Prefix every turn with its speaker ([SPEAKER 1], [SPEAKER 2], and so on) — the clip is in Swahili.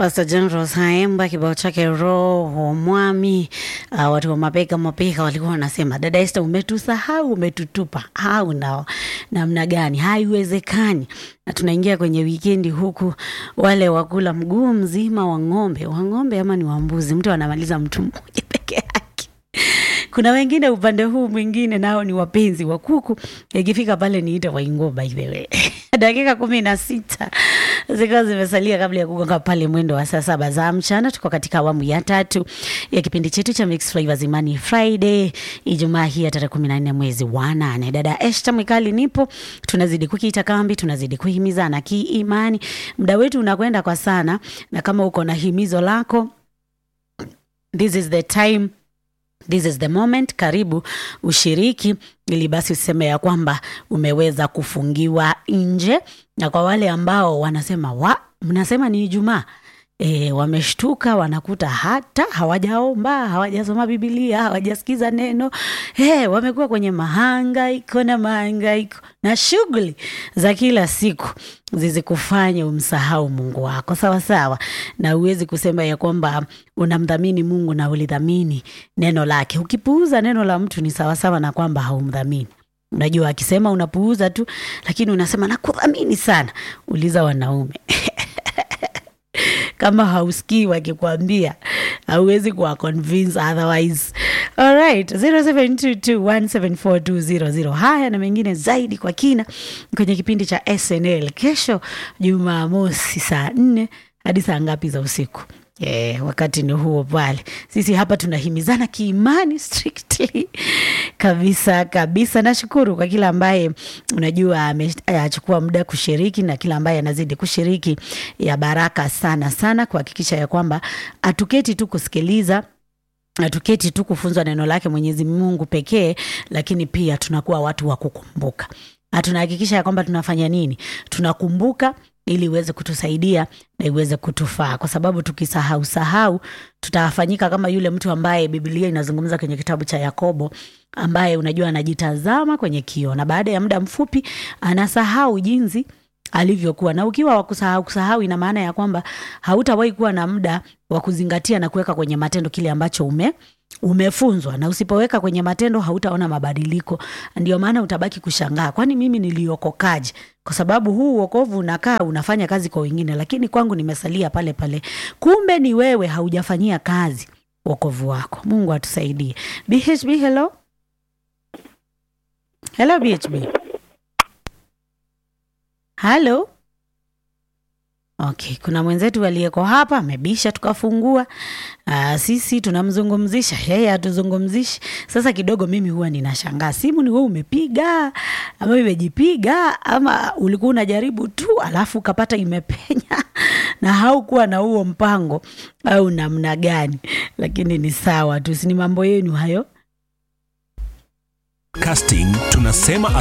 [SPEAKER 1] Pastor John Rosaemba kibao chake roho mwami. Uh, watu wa mapeka mapeka walikuwa wanasema dada Esther, umetusahau umetutupa, au na namna gani? Haiwezekani. Na tunaingia kwenye wikendi huku, wale wakula mguu mzima wa ng'ombe wa ng'ombe ama ni wa mbuzi, mtu anamaliza mtu mmoja peke yake. Kuna wengine upande huu mwingine nao ni wapenzi wa kuku. Ikifika pale niite waingo by the way. Dakika kumi na sita zikiwa zimesalia kabla ya kugonga pale mwendo wa saa saba za mchana. Tuko katika awamu ya tatu ya kipindi chetu cha Mixed Flavors Imani Friday, Ijumaa hii ya tarehe kumi na nne mwezi wa nane. Dada Esther Mwikali nipo, tunazidi kukita kambi, tunazidi kuhimizana kiimani. Muda wetu unakwenda kwa sana, na kama uko na himizo lako, this is the time This is the moment. Karibu ushiriki, ili basi useme ya kwamba umeweza kufungiwa nje. Na kwa wale ambao wanasema wa mnasema ni Ijumaa e, wameshtuka wanakuta hata hawajaomba hawajasoma Bibilia hawajasikiza neno e, wamekuwa kwenye mahangaiko na mahangaiko na shughuli za kila siku zizikufanye umsahau Mungu wako sawa sawa, na uwezi kusema ya kwamba unamdhamini Mungu na ulidhamini neno lake. Ukipuuza neno la mtu ni sawasawa na kwamba haumdhamini. Unajua, akisema unapuuza tu, lakini unasema nakudhamini sana. Uliza wanaume kama hausikii wakikwambia hauwezi kuwa convince otherwise. Alright, 0722174200. Haya na mengine zaidi kwa kina kwenye kipindi cha SNL kesho Jumamosi saa nne hadi saa ngapi za usiku? Yeah, wakati ni huo pale. Sisi hapa tunahimizana kiimani strictly kabisa kabisa. Nashukuru kwa kila ambaye unajua amechukua muda kushiriki na kila ambaye anazidi kushiriki, ya baraka sana sana, kuhakikisha ya kwamba hatuketi tu kusikiliza hatuketi tu kufunzwa neno lake Mwenyezi Mungu pekee, lakini pia tunakuwa watu wa kukumbuka na tunahakikisha ya kwamba tunafanya nini, tunakumbuka ili iweze kutusaidia na iweze kutufaa, kwa sababu tukisahau sahau tutafanyika kama yule mtu ambaye Biblia inazungumza kwenye kitabu cha Yakobo, ambaye unajua anajitazama kwenye kioo na baada ya muda mfupi anasahau jinsi alivyokuwa. Na ukiwa wa kusahau kusahau, ina maana ya kwamba hautawahi kuwa na muda wa kuzingatia na kuweka kwenye matendo kile ambacho ume umefunzwa na usipoweka kwenye matendo hautaona mabadiliko. Ndio maana utabaki kushangaa, kwani mimi niliokokaje? Kwa sababu huu uokovu unakaa unafanya kazi kwa wengine, lakini kwangu nimesalia pale pale. Kumbe ni wewe haujafanyia kazi wokovu wako. Mungu atusaidie. BHB, hello hello, BHB halo. Okay, kuna mwenzetu aliyeko hapa amebisha, tukafungua. Aa, sisi tunamzungumzisha yeye, hatuzungumzishi. Sasa kidogo mimi huwa ninashangaa, simu ni wewe umepiga ama imejipiga ama ulikuwa unajaribu tu alafu ukapata imepenya na haukuwa na huo mpango au namna gani? Lakini ni sawa tu, si ni mambo yenu hayo.
[SPEAKER 2] Casting tunasema